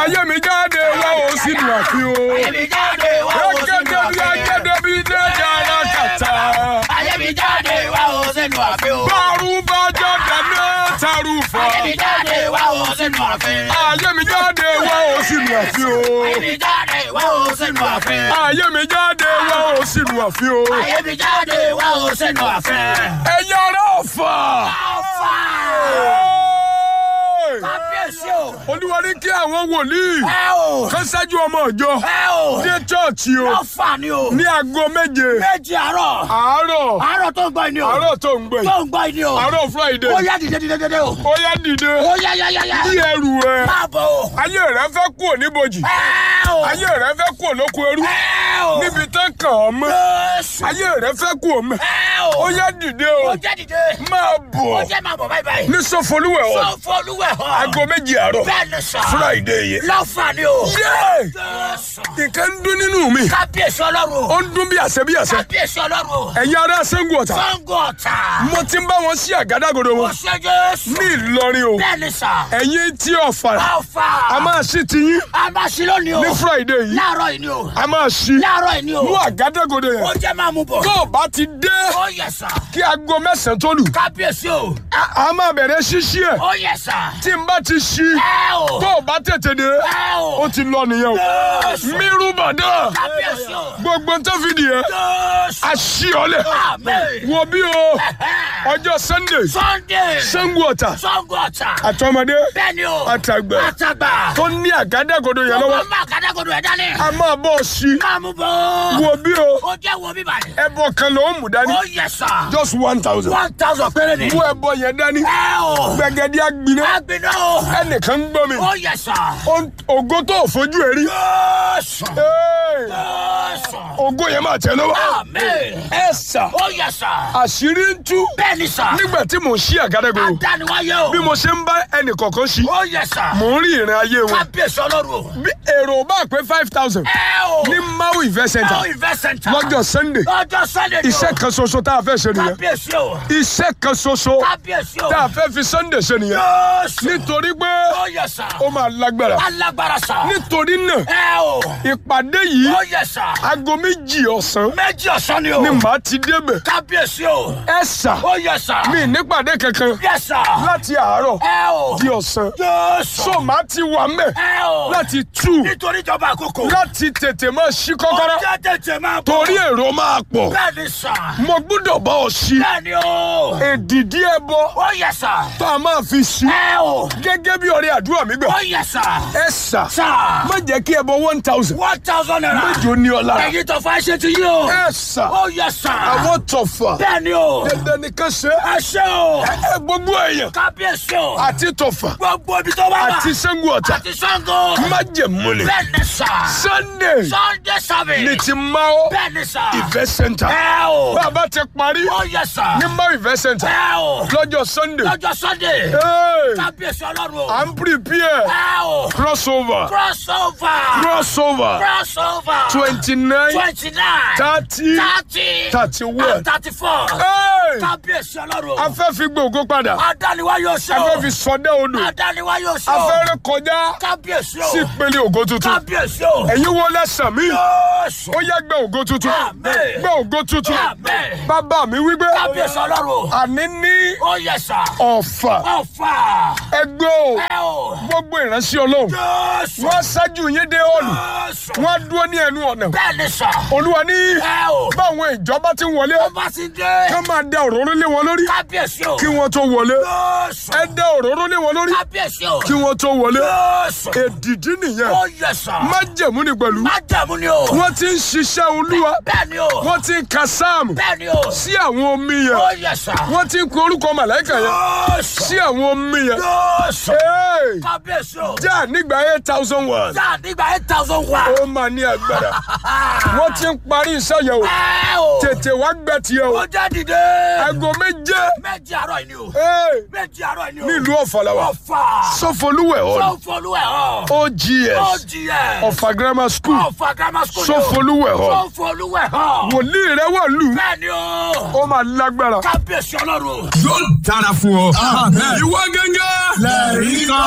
ayé mi jáde wá o sínú àfin o. Ayé mi jáde wá o sínú gẹ́gẹ́ bí àfin. agẹ́dẹ́ bí dẹ́jà alákàtà. Ayé mi jáde wá o sínú àfin o. bárú bá jáde mẹ́tàrú fà. Ayé mi jáde wá o sínú àfin. ayé mi jáde wá o sínú àfin o. Ayé mi jáde wá o sínú àfin. ayé mi jáde wá o sínú àfin o. Ayé mi jáde wá o sínú àfin. ẹ̀yin ará ọ̀fà. Ọ̀fà. Kábíyèsí o. olúwa ní kí àwọn wòlíì Ẹ o. kan ṣáájú ọmọ ìjọ Ẹ o. dé chọ́ọ̀chì o Ọ̀fà ni o. ní aago méje Méjì àárọ̀. àárọ̀ Àárọ̀ tó ń gbọ́ ni o. àárọ̀ tó ń gbé Tó ń gbọ́ ni o. àárọ̀ friday Ó yá dìde dìde dìde o. ó yá dìde Ó yá yá yá yá. bí ẹrù ẹ Máa bọ̀ o. ayé rẹ fẹ́ kú òníbojì Ẹ o. ayé rẹ fẹ́ kú òlóko ẹrú Ẹ o. níbi tán kàn ọ́ mọ́ Jésù. ayé rẹ fẹ́ kú òmẹ́ Ẹ ó o. yá dìde o Ó jẹ́ dìde. máa Ó bọ̀ jẹ́ máa bọ̀ báyìí báyìí. ní sọfọlúwẹ̀ ọ̀ Sọ fún olúwẹ̀ hàn. aago méjì àárọ̀ Bẹ́ẹ̀ ni sọ. friday yẹn. Lọ́fà ni o. yé Jésù. nǹkan ń dún nínú mi Kábíyèsí ọlọ́run ó o. ń dún bí àṣẹ bí àṣẹ Kábíyèsí ọlọ́run o. ẹ̀yin ará sẹ́ńgù ọ̀tà Sango ọ̀tà. mo ti ń bá wọn sí àgádágodo Ó wọn ṣe Jésù. ní Ìlọrin o Bẹ́ẹ̀ ni sọ. ẹ̀yin tí ọ̀fà Ọ̀fà. a máa ṣí tiyín A máa ṣí lónìí o. ní friday yìí Láàárọ̀ yìí ni o. a máa ṣí Láàárọ̀ yìí ni o. mú àgádágodo Ó yẹn jẹ́ máa mú bọ̀. tó o bá ti dé Ó yẹ sà. kí aago mẹ́sàn-án tó lù Kábíyèsí o. a a máa bẹ̀rẹ̀ ṣíṣí ẹ̀ Ó yẹ sà. tí n bá ti ṣí Ẹ o. tó o bá tètè dé Ẹ o. ó ti lọ nìyẹn o Jésù. mírú bàdàn Kábíyèsí o. gbogbo tó fi nìyẹn Jésù. a ṣí ọ lẹ̀ Amen. wo bí o ọjọ́ sunday Sunday. sẹ́ńgù ọ̀tà Sango ọ̀tà. àtọmọdé Bẹ́ẹ̀ni o. àtàgbà Àtàgbà. tó ní àgádágodo yẹn Ọmọ lọ́wọ́ máa kàdágodo ẹ̀ dání. a máa bọ̀ sí Máa mú bọ̀. wo bí o Ó jẹ́ wo bíbá yìí. ẹbọ kan ló ń mú dání Ó yẹ sà. just one thousand One thousand péré ni. mú ẹbọ yẹn dání Ẹ o. gbẹgẹdí agbiná Agbiná o. ẹnìkan ń gbọ́ mi Ó yẹ sà. Ó- ògo tó fojú ẹ rí Jésù. Hey! Jésù. ògo yẹn máa tẹ lọ́wọ́ Amen. ẹ sà Ó yẹ sà. àṣírí ń tú Bẹ́ẹ̀ni sà. nígbà tí mò ń ṣí àgádágodo Adániwáyé o. bí mo ṣe ń bá ẹnì kọ̀ọ̀kan ṣí Ó yẹ sà. mò ń rí ìrìn ayé wọn Kábíyèsí ọlọ́run o. bí èrò bá pé five thousand Ẹ o. ní maui event center Now invest center. lọ́jọ́ sunday Lọ́jọ́ Sunday ni o. iṣẹ́ kan ṣoṣo tá a fẹ́ ṣe nìyẹn Kábíyèsí o. iṣẹ́ kan ṣoṣo Kábíyèsí o. tá a fẹ́ fi sunday ṣe nìyẹn Jésù. nítorí pé Ó yẹ sà. ó máa lágbára Alágbára sà. nítorí náà Ẹ o. ìpàdé yìí Ó yẹ sà. aago méjì ọ̀sán Méjì ọ̀sán ni o. ni màá ti débẹ̀ Kábíyèsí o. ẹ sà Ó yẹ sà. mi nípàdé kankan Yẹ sà. láti àárọ̀ Ẹ o. di ọ̀sán Jésù. so màá ti wà mẹ́ Ẹ o. láti tú Nítorí ìjọba àkókò. láti tètè máa ṣí kọ́kọ́rọ́ Ó jẹ́ tètè máa bọ̀. torí èrò máa pọ̀ Bẹ́ẹ̀ni sà. mo gbọ́dọ̀ bá ọ ṣí Bẹ́ẹ̀ni o. èdìdí ẹbọ Ó yẹ sà. tó a máa fi ṣí Ẹ o. gẹ́gẹ́ bí ọrẹ àdúrà mi gbà Ó yẹ sà. ẹ sà Sà. má jẹ́ kí ẹbọ one thousand One thousand naira. méjì ó ní ọ lára Ẹyin tó fa ṣe ti yí o. ẹ sà Ó yẹ sà. àwọn tọ̀fà Bẹ́ẹ̀ni o. dandan nìkan ṣe Ẹ ṣe o. ẹ gbogbo èèyàn Kábíyèsí o. àti tọ̀fà Gbogbo ibi tó bá wà. àti sẹ́ngu ọ̀tà Àti Ṣàngó. májẹ̀mú ni Bẹ́ẹ̀ni sà. sunday Sunday service. ní ti máa Bẹ́ẹ̀ni sà. ìfẹ́ center Ẹ o. bàbá ti parí Ó yẹ sà. ní máa ìfẹ́ center Ẹ o. lọ́jọ́ sunday Lọ́jọ́ Sunday. Hey, Kábíyèsí ọlọ́run o. à ń prepare Ẹ o. crossover Crossover. crossover Crossover. twenty nine Twenty-nine. thirty Thirty. thirty one. And thirty-four. Hey, Kábíyèsí ọlọ́run o. a fẹ́ fi gbòògó padà Adániwá yóò ṣe a o. fẹ́ fi sọdẹ́ odò Adániwá yóò ṣe a o. fẹ́ rẹ kọjá Kábíyèsí o. sí ìpele ògo tuntun Kábíyèsí o. ẹ̀yin wo lẹ́sàn mí Jésù. ó yẹ gbẹ ògo tuntun Àmín. gbẹ ògo tuntun Àmín. bàbá mi wípé Kábíyèsí ọlọ́run o. àní ní Ó yẹ sà. ọ̀fà Ọ̀fà. ẹgbẹ́ o Ẹ o. gbogbo ìránṣẹ́ ọlọ́run Jésù. wọ́n ṣáájú yín dé ọ̀nà Jésù. wọ́n dúró ní ẹnu ọ̀nà Bẹ́ẹ̀ni sà. olúwa ní Ẹ o. báwọn ìjọba ti ń wọlé Ọba ti dé. ká máa da òróró lé wọn lórí Kábíyèsí o. kí wọ́n tó wọlé Jésù. ẹ da òróró lé wọn lórí Kábíyèsí o. kí wọ́n tó wọlé Jésù. èdìdí nìyẹn Ó yẹ sà. májẹ̀mú ni pẹ̀lú Májẹ̀mú ni o. wọ́n ti ń ṣiṣẹ́ olúwa Bẹ́ẹ̀ni o. wọ́n ti ń ka sáàmù Bẹ́ẹ̀ni o. sí àwọn omi yẹn Ó yẹ sà. wọ́n ti ń kọ orúkọ màláìkà yẹn Jésù. sí àwọn omi yẹn Jésù. Hey! Kábíyèsí o. já nígbà eight thousand one Sáà nígbà eight thousand wa. ó máa ní agbára wọ́n ti ń parí iṣẹ́ yẹn o Ẹ o. tètè wá gbẹ tiẹ̀ o Ó jẹ́ dìde. aago méje Méjì àárọ̀ yìí ni o. Hey! Méjì àárọ̀ yìí ni o. nílùú ọ̀fàlàwà Ọ̀fà. sọfọlúwẹ̀ hall Sọ́fọlúwẹ̀ hàn. ogs OGS. ọ̀fà grammar school Ọ̀fà grammar school ni o. sọfọlúwẹ̀ hall Sọ́fọlúwẹ̀ hàn. wòlíì rẹ wà lù Bẹ́ẹ̀ni o. ó máa lágbára. Kábíyèsí ọlọ́run. yóò dára fún ọ. ìwọ gángan. lẹ́ẹ̀rí kan.